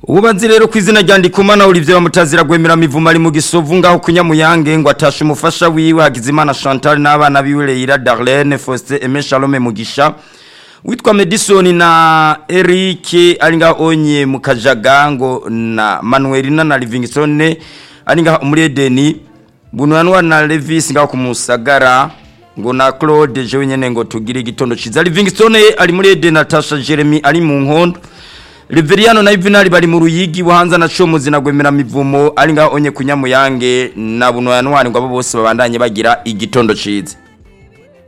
ububazi rero ku izina rya ndikumana Olivier bamutazira gwemera mivumo ari mu gisovu ngaho kunyamuyange ngo atashe umufasha wiwe Hagizimana Chantal n'abana biwe Leila Darlene Faustin Aimé Shalome Mugisha witwa Madison na Eric ari ngaho onye mu kajaga ngo na Manuelina na Livingston ari ngaho muri Edeni bunwanwa na Levis ngaho kumusagara ngo na Claude je wenyene ngo tugire igitondo ciza Livingston ari muri Edeni Natasha Jeremy ari mu nkondo Riveriano na Ivinari bari mu ruyigi buhanza na Comuzi na Gwemera mivumo ari ngaho onye kunyamuyange na bunwanwa ngo abo bose babandanye bagira igitondo ciza